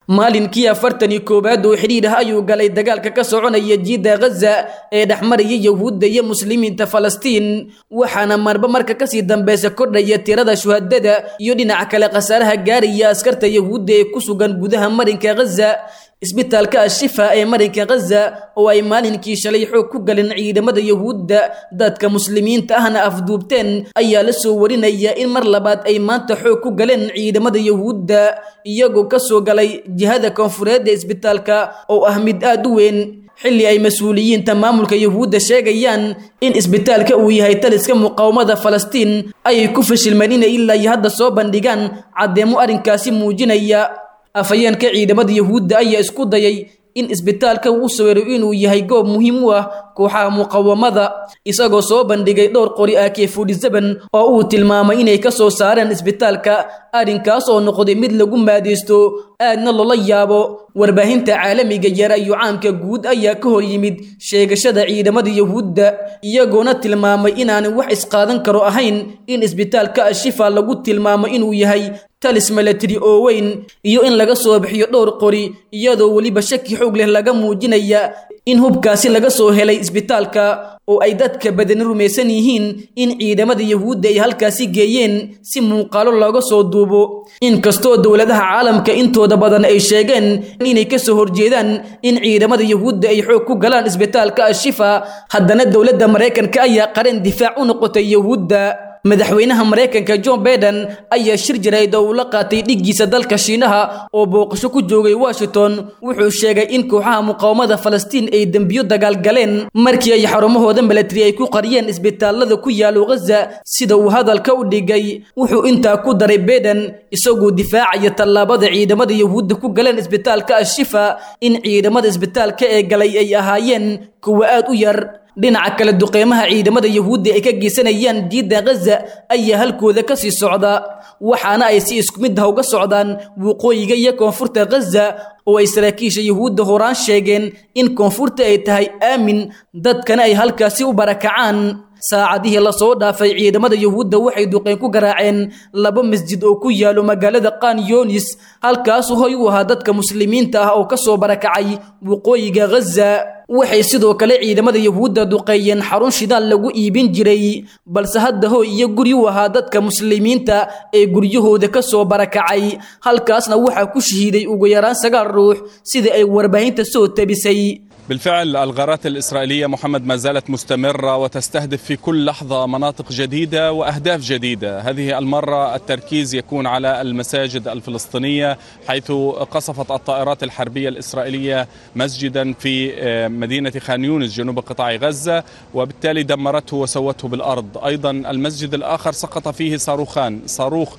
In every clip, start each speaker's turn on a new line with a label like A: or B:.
A: maalinkii afartan iyo koowaad oo xidhiidh ah ayuu galay dagaalka ka soconaya jiidda ghaza ee dhexmaraya yahuudda iyo muslimiinta falastiin waxaana marba marka kasii dambeysa kordhaya tirada shuhadada iyo dhinaca kale khasaaraha gaaraya askarta yahuudda ee ku sugan gudaha marinka ghaza isbitaalka ashifa ee marinka ghaza oo ay maalinkii shalay xoog ku galeen ciidamada yahuudda dadka muslimiinta ahna afduubteen ayaa la soo warinaya in mar labaad ay maanta xoog ku galeen ciidamada yahuudda iyagoo ka soo galay jihada koonfureed ee isbitaalka oo ah mid aad u weyn xilli ay mas-uuliyiinta maamulka yahuudda sheegayaan in isbitaalka uu yahay taliska muqaawamada falastiin ayay ku fashilmeen inay ilaa iyo hadda soo bandhigaan caddeemo arrinkaasi muujinaya afhayeenka ciidamada yahuudda ayaa isku dayay in isbitaalka uu sawiro inuu yahay goob muhiim u ah kooxaha muqawamada isagoo soo bandhigay dhowr qori ak forty-seven oo uu tilmaamay inay ka soo saareen isbitaalka arrinkaas oo noqday mid lagu maadeysto aadna loola yaabo warbaahinta caalamiga yara iyo caamka guud ayaa ka hor yimid sheegashada ciidamada yahuudda iyagoona tilmaamay inaanay wax isqaadan karo ahayn in isbitaalka ashifa lagu tilmaamo inuu yahay talis milatary oo weyn iyo in laga soo bixiyo dhowr qori iyadoo weliba shaki xoog leh laga muujinaya in hubkaasi laga soo helay isbitaalka oo ay dadka badani rumaysan yihiin in ciidamada yahuudda ay halkaasi geeyeen si muuqaalo looga soo duubo inkastoo dowladaha caalamka intooda badan ay sheegeen inay ka soo horjeedaan in ciidamada yahuudda ay xoog ku galaan isbitaalka ashifa haddana dowladda maraykanka ayaa qaran difaac u noqotay yahuudda madaxweynaha maraykanka john baiden ayaa shir jarayd oo uu la qaatay dhiggiisa dalka shiinaha oo booqasho ku joogay washington wuxuu sheegay in kooxaha muqaawamada falastiin ay dembiyo dagaal galeen markii ay xarumahooda milatari ay ku qariyeen isbitaalada ku yaalo ghaza sida uu hadalka u dhigay wuxuu intaa ku daray baiden isagoo difaacaya tallaabada ciidamada yahuudda ku galeen isbitaalka ashifa in ciidamada isbitaalka ee galay ay ahaayeen kuwa aad u yar dhinaca kale duqeymaha ciidamada yahuudda ay ka geysanayaan jiidda ghaza ayaa halkooda ka sii socda waxaana ay si isku mid ah uga socdaan waqooyiga iyo koonfurta ghaza oo ay saraakiisha yahuudda horaan sheegeen in koonfurta ay tahay aamin dadkana ay halkaasi u barakacaan saacadihii lasoo dhaafay ciidamada yahuudda waxay duqeyn ku garaaceen laba masjid oo ku yaalo magaalada qaan yonis halkaasu hoy u ahaa dadka muslimiinta ah oo ka soo barakacay waqooyiga ghaza waxay sidoo kale ciidamada yahuudda duqeeyeen xarun shidaal lagu iibin jiray balse hadda hoy iyo guri u ahaa dadka muslimiinta ee guryahooda ka soo barakacay halkaasna waxaa ku shahiiday ugu yaraan sagaal ruux sida ay warbaahinta soo tabisay
B: بالفعل الغارات الإسرائيلية محمد ما زالت مستمرة وتستهدف في كل لحظة مناطق جديدة وأهداف جديدة هذه المرة التركيز يكون على المساجد الفلسطينية حيث قصفت الطائرات الحربية الإسرائيلية مسجدا في مدينة خان يونس جنوب قطاع غزة وبالتالي دمرته وسوته بالأرض أيضا المسجد الآخر سقط فيه صاروخان صاروخ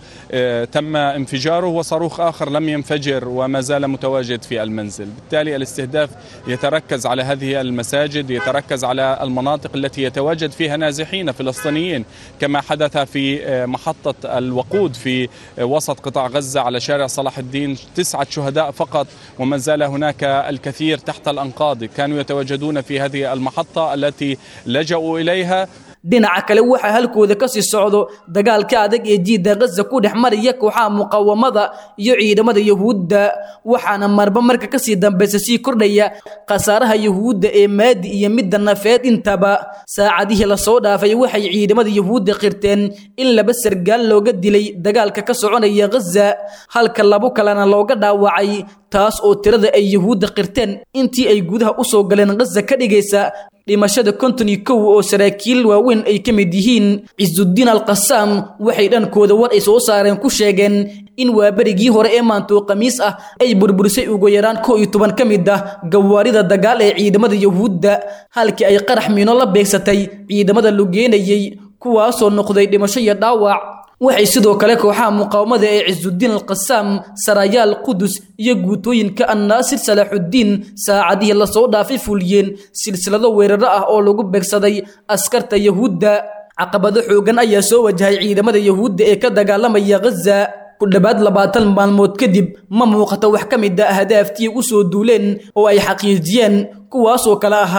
B: تم انفجاره وصاروخ آخر لم ينفجر وما زال متواجد في المنزل بالتالي الاستهداف يتركز على هذه المساجد يتركز على المناطق التي يتواجد فيها نازحين فلسطينيين كما حدث في محطة الوقود في وسط قطاع غزة على شارع صلاح الدين تسعة شهداء فقط وما زال هناك الكثير تحت الأنقاض كانوا يتواجدون في هذه المحطة التي لجأوا إليها
A: dhinaca kale waxaa halkooda ka sii socdo dagaalka adag ee jiidda ghaza ku dhex maraya kooxaha muqawamada iyo ciidamada yahuudda waxaana marba marka kasii dambeysa sii kordhaya khasaaraha yahuudda ee maadi iyo midda nafeed intaba saacadihii lasoo dhaafay waxay ciidamada yahuudda qirteen in laba sargaal looga dilay dagaalka ka soconaya ghaza halka labo kalena looga dhaawacay taas oo tirada ay yahuudda qirteen intii ay gudaha usoo galeen ghaza ka dhigaysa dhimashada konton iyo kow oo saraakiil waaweyn ay ka mid yihiin cisudiin alqasaam waxay dhankooda war ay soo saareen ku sheegeen in waaberigii hore ee maantoo khamiis ah ay burburisay ugu yaraan kow iyo toban ka mid ah gawaarida dagaal ee ciidamada yahuudda halkii ay qarax miino la beegsatay ciidamada lugeenayay kuwaasoo noqday dhimasho iyo dhaawac waxay sidoo kale kooxaha muqaawamada ee cisudiin alqasaam sarayaal qudus iyo guutooyinka annaasir salaaxuddiin saacadihii lasoo dhaafay fuliyeen silsilado weeraro ah oo lagu beegsaday askarta yahuudda caqabado xoogan ayaa soo wajahay ciidamada yahuudda ee ka dagaalamaya ghaza ku dhowaad labaatan maalmood kadib ma muuqato wax ka mid a ahdaaftii u soo duuleen oo ay xaqiijiyeen kuwaasoo kale ahaa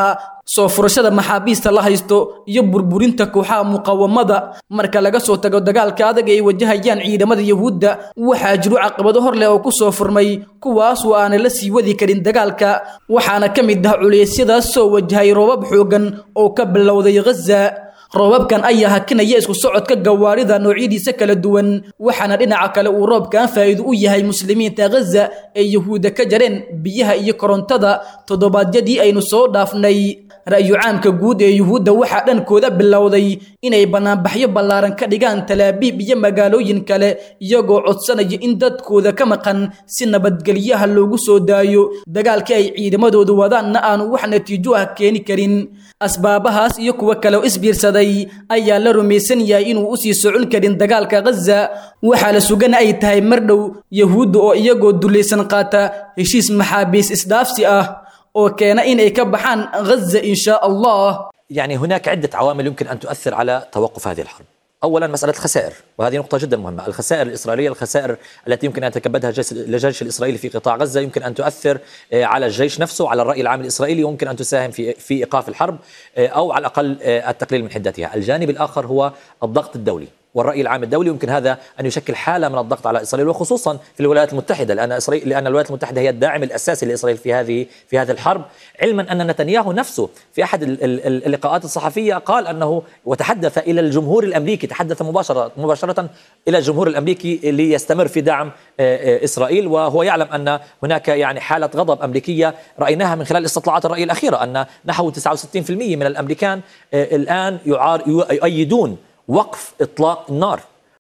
A: soo furashada maxaabiista la haysto iyo burburinta kooxaha muqawamada marka laga soo tago dagaalka adag ay wajahayaan ciidamada yuhuudda waxaa jiro caqabado hor leh oo ku soo furmay kuwaasoo aanay la sii wadi karin dagaalka waxaana ka mid ah culeysyadaas soo wajahay roobab xoogan oo ka bilowday ghaza roobabkan ayaa hakinaya isku socodka gawaarida noocyadiisa kala duwan waxaana dhinaca kale uu roobkan faa'iido u yahay muslimiinta ghaza ee yuhuudda ka jareen biyaha iyo korontada toddobaadyadii aynu soo dhaafnay ra'yu caamka guud ee yuhuudda waxaa dhankooda bilowday inay bannaanbaxyo ballaaran ka dhigaan talaabiib iyo magaalooyin kale iyagoo codsanaya in dadkooda ka maqan si nabadgelyaha loogu soo daayo dagaalkii ay ciidamadoodu wadaanna aanu wax natiijo ah keeni karin asbaabahaas iyo kuwo kale oo isbiirsaday ayaa la rumaysan yahay inuu usii socon karin dagaalka ghaza waxaa la sugan ay tahay mar dhow yuhuudda oo iyagoo dulaysan qaata heshiis maxaabiis isdhaafsi ah oo keena inay ka baxaan ghaza in shaa allah
C: يعني هناك عدة عوامل يمكن أن تؤثر على توقف هذه الحرب أولا مسألة الخسائر وهذه نقطة جدا مهمة الخسائر الإسرائيلية الخسائر التي يمكن أن يتكبدها الجيش الإسرائيلي في قطاع غزة يمكن أن تؤثر على الجيش نفسه على الرأي العام الإسرائيلي ويمكن أن تساهم في في إيقاف الحرب أو على الأقل التقليل من حدتها الجانب الآخر هو الضغط الدولي والرأي العام الدولي يمكن هذا أن يشكل حالة من الضغط على إسرائيل وخصوصا في الولايات المتحدة لأن إسرائيل لأن الولايات المتحدة هي الداعم الأساسي لإسرائيل في هذه في هذه الحرب علما أن نتنياهو نفسه في أحد اللقاءات الصحفية قال أنه وتحدث إلى الجمهور الأمريكي تحدث مباشرة مباشرة إلى الجمهور الأمريكي ليستمر في دعم إسرائيل وهو يعلم أن هناك يعني حالة غضب أمريكية رأيناها من خلال استطلاعات الرأي الأخيرة أن نحو 69% من الأمريكان الآن يعار يؤيدون وقف اطلاق النار